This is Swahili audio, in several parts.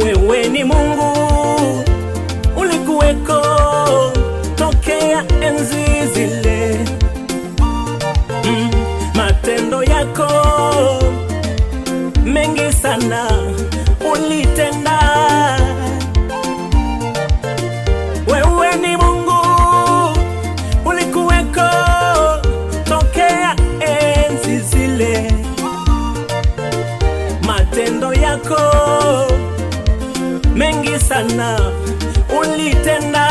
wewe ni Mungu, ulikuweko tokea enzi zile. Mm, matendo yako mengi sana ulitenda. Wewe ni Mungu, ulikuweko tokea enzi zile. Matendo yako mengi sana ulitenda.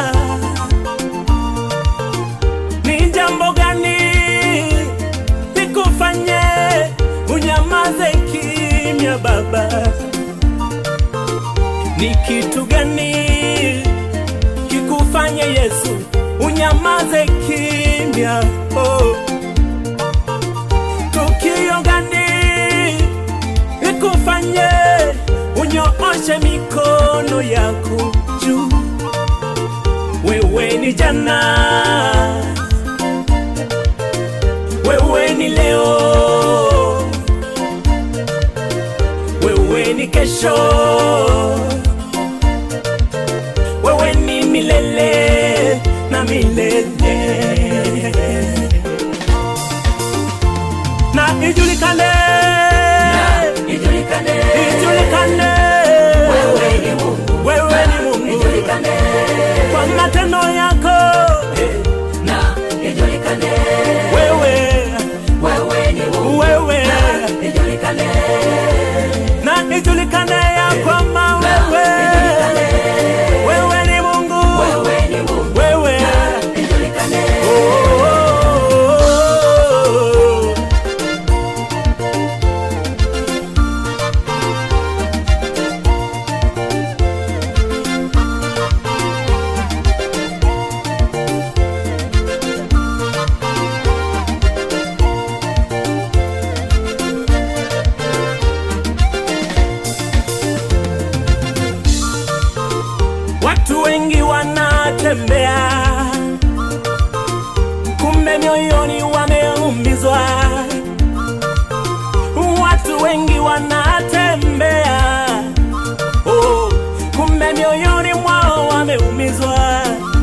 Ni jambo gani likufanye unyamaze kimya Baba? Ni kitu gani kikufanye Yesu unyamaze kimya? Oh. Tukio gani ikufanye unyooshe mikono yako juu? Wewe ni jana, wewe ni leo, wewe ni kesho, wewe ni milele na milele na ijulikane Ijulikane, ijulikane wewe ni Mungu. wewe ni Mungu Ijulikane, kwa matendo yako na ijulikane, wewe wewe ni Mungu. wewe Ijulikane, na ijulikane ya kwamba wewe wewe ni Mungu wewe ni Mungu. wewe Ijulikane, oh, oh, oh. Watu wengi wanatembea, kumbe mioyoni wameumizwa. Watu wengi wanatembea, oh, kumbe mioyoni mwao wameumizwa.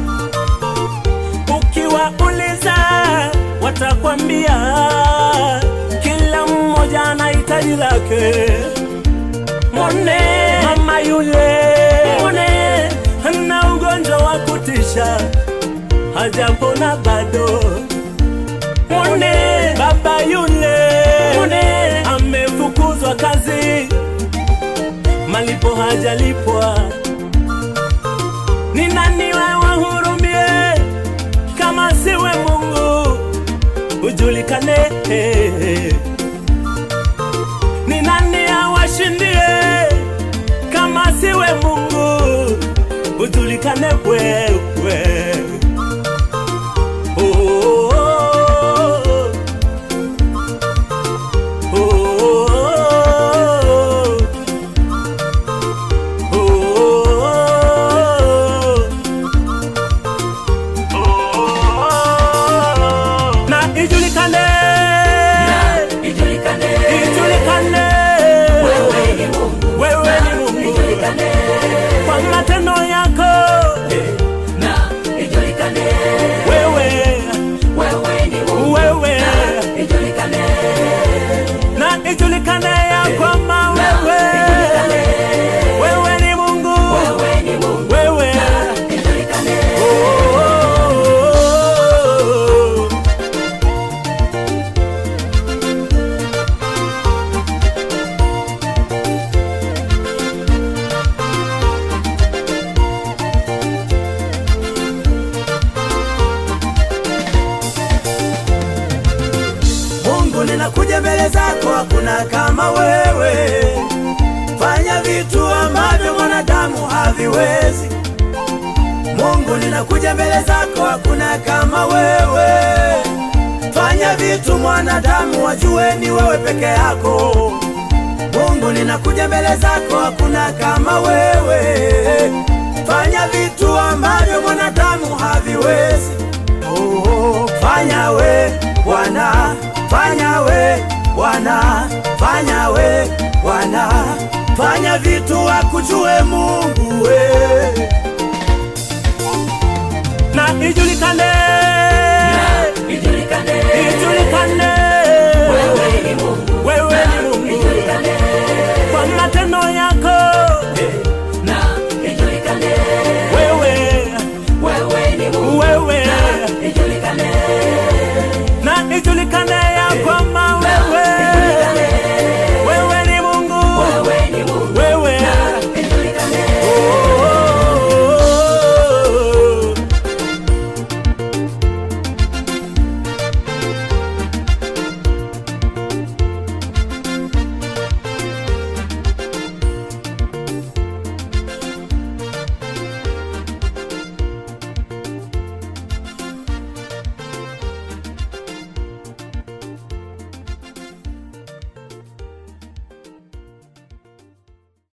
Ukiwauliza watakwambia kila mmoja ana hitaji lake. Mwone mama yule, mwone ana ugonjwa wa kutisha, hajapona bado. Mwone baba yule, mwone amefukuzwa kazi, malipo hajalipwa. Ni nani wewe wahurumie kama siwe Mungu ujulikane? Ni nani awashindie kama siwe Mungu ujulikane wewe? Oh, oh, oh, oh, oh, oh. Na ijulikane, ijulikane, ijulikane wewe ni Mungu. wewe ni Mungu Ijulikane, kwa matendo yako na ijulikane, wewe wewe ni Mungu. wewe Ijulikane, na ijulikane ya kwamba wewe wewe ni Mungu wewe ni Mungu. wewe Ijulikane, oh, oh, oh. Mungu, ninakuja mbele zako, hakuna kama wewe. Fanya vitu ambavyo mwanadamu haviwezi. Mungu, ninakuja mbele zako, hakuna kama wewe. Fanya vitu mwanadamu wajue ni wewe peke yako. Mungu, ninakuja mbele zako, hakuna kama wewe. Fanya vitu ambavyo mwanadamu haviwezi. Oh, fanya we Bwana, fanya we Bwana, fanya we Bwana, fanya vitu wakujue Mungu we. na ijulikane ijulikane ijulikane